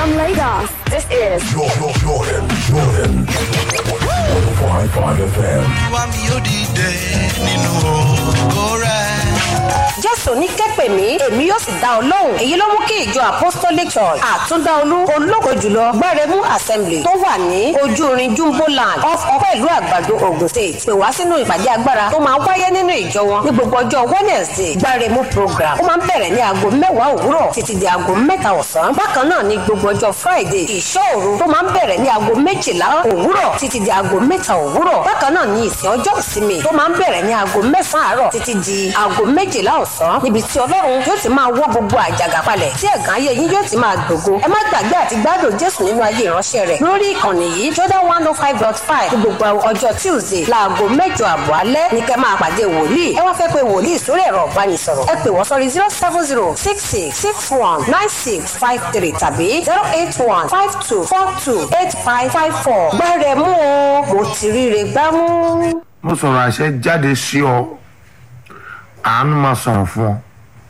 From Lagos, this is Jordan, Jordan, Jordan. 105.5 FM. wá mi ó dìde nínú ògo rẹ̀. jésù ní kẹ́pẹ̀ mí èmi yóò sì dá ọ lóhùn èyí ló mú kí ìjọ apostolic church àtúndáolú ológo jùlọ gbẹrẹmú assembly tó wà ní ojú irin jumbo land off ọpẹ́ ìlú àgbàdo ogun state pè wá sínú ìpàdé agbára tó máa ń wáyé nínú ìjọ wọn ní gbogbo ọjọ́ wednesday gbẹrẹmú program ó máa ń bẹ̀rẹ̀ ní aago mẹ́wàá òwúrọ̀ títí di aago mẹ́ta ọ̀sán bákan náà ní gbogbo ọjọ́ friday ìṣọ́ òru tó máa ń bẹ̀rẹ̀ ní aago méjìlá òwúrọ̀ títí di aago mẹ́ta òwúrọ̀ bákan náà ní ìsìn ọjọ́ ìsinmi tó máa ń bẹ̀rẹ̀ ní aago mẹ́sàn-án àárọ̀ títí di aago méjìlá ọ̀sán níbi tí ọlọ́run yóò ti máa wọ́ gbogbo àjàgà palẹ̀ tí ẹ̀gàn ayé yín yóò ti máa gbògo ẹ má gbàgbé àti gbádùn jésù nínú ayé ìránṣẹ́ rẹ̀ lórí ìkànnì yìí jordan one oh five dot five ní gbogbo ọjọ́ tuesday láago mẹ́jọ àbọ̀ alẹ́ ní kẹ́ máa pàdé wòlíì ẹ wá fẹ́ pé wòlíì sórí ẹ̀rọ ìbánisọ̀rọ̀ ẹ pè wọ́n sórí zero seven zero six six six one nine six five three tàbí zero eight one five two four two eight five five four gbẹ́rẹ̀ mú o mo ti ríre gbámú. mo sọ̀rọ̀ àṣẹ jáde sí ọ àánú máa sọ̀rọ̀ fún ọ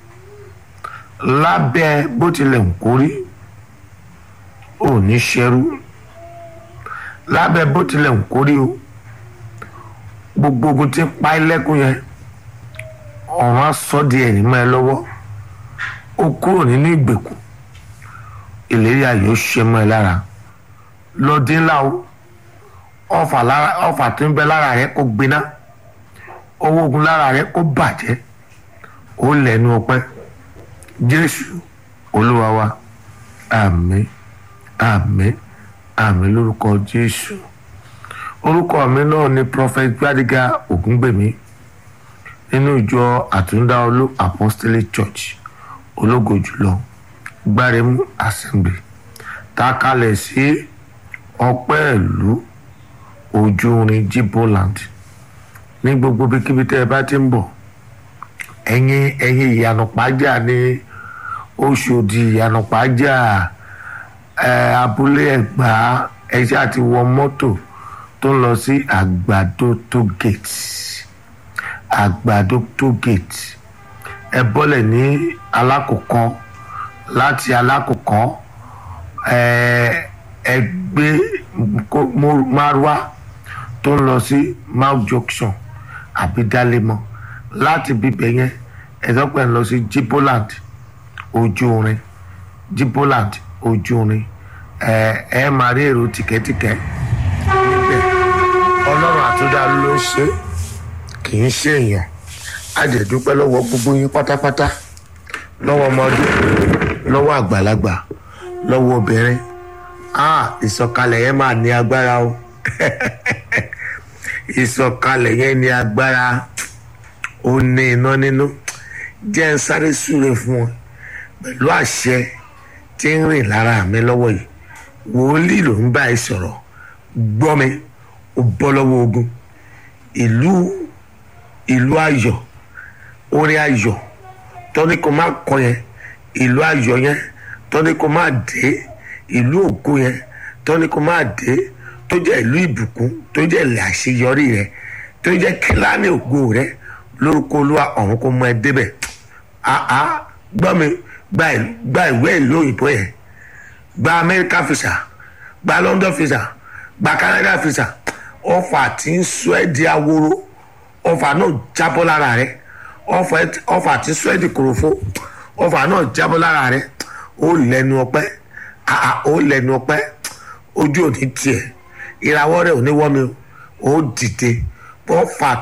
lábẹ́ bó tilẹ̀ ń kórí ò ní ṣerú lábẹ́ bó tilẹ̀ ń kórí o gbogbo ogun tí ń pa ẹ́ lẹ́kùn yẹn ọ̀run á sọ di ẹ̀yìn mọ́ ẹ lọ́wọ́ ó kúrò nínú ìgbèkùn ìlérí ayọ̀ ṣe mọ́ ẹ lára lọ́dín ńlá o ọfà lára ọfà tó ń bẹ lára rẹ kó gbiná owó ogun lára rẹ kó bàjẹ́ ó lẹ́nu ọpẹ́ jésù olúwa wa àmín àmín àmín lórúkọ jésù orúkọ mi náà ni prophet gbadega ògúngbèmí nínú ìjọ àtúndáolú apostolic church ológo jùlọ gbáremú assembly tá a kalẹ̀ sí ọpẹ́ ìlú ojú orin jiboland ní gbogbo bíkíbi tẹ́ ẹ bá ti ń bọ̀ ẹ̀yin ẹ̀yin ìyànà pàjá ní oṣòdì ìyànà pàjá ẹ̀ abúlé ẹ̀gbá ẹ̀ṣẹ́ àti wọ mọ́tò tó ń lọ sí àgbàdo tó gate àgbàdo tó gate ẹ bọ́lẹ̀ ní alákòókò láti alákòókò ẹ̀ ẹ gbé márùwá tó ń lọ sí mount junction àbí dálémọ láti bíbẹ yẹn ẹ̀dọ́pẹ̀ ń lọ sí jiboland ojú orin jiboland ojú orin ẹ ẹ máa rí èrò tìkẹ́tìkẹ́ níbẹ̀ ọlọ́run àtúndà ló ń ṣe kì í ṣe èèyàn àjẹ̀dúpẹ́ lọ́wọ́ gbogbo yín pátápátá lọ́wọ́ ọmọdé lọ́wọ́ àgbàlagbà lọ́wọ́ obìnrin ah ìsọkalẹ̀ yẹn máa ní agbára o ìsọkalẹ̀ yẹn ní agbára ó ní iná nínú jẹ́ ń sáré súre fún ọ pẹ̀lú àṣẹ tí ń rìn lára mi lọ́wọ́ yìí wòlíì ló ń bá ẹ sọ̀rọ̀ gbọ́ mi ó bọ́ lọ́wọ́ ogun ìlú ìlú ayọ̀ orin ayọ̀ tọ́ni kò má kọ yẹn ìlú ayọ̀ yẹn tọ́ni kò má dé ìlú ògo yẹn tọ́ni kò má dé tó jẹ́ ìlú ìbùkún tó jẹ́ ilẹ̀ àṣeyọrí rẹ tó jẹ́ kílánì ògo rẹ lórúkọ olúwa ọ̀run kò mọ ẹ débẹ̀ àá gbọ́ mi gba ìwé ìlú òyìnbó yẹn gba amẹ́ríkà fisa gba london fisa gba canada fisa ọfà tí ń sọ ẹ́ di aworo ọfà náà jábọ́ lára rẹ ọfà tí ń sọ ẹ́ di kòròfo ọfà náà jábọ́ lára rẹ ó lẹ́nu ọpẹ́ àà ó lẹ́nu ọpẹ́ ojú òní tiẹ̀ ìràwọ̀ rẹ̀ ò ní wọ́ mi ó dìde wọ́n fà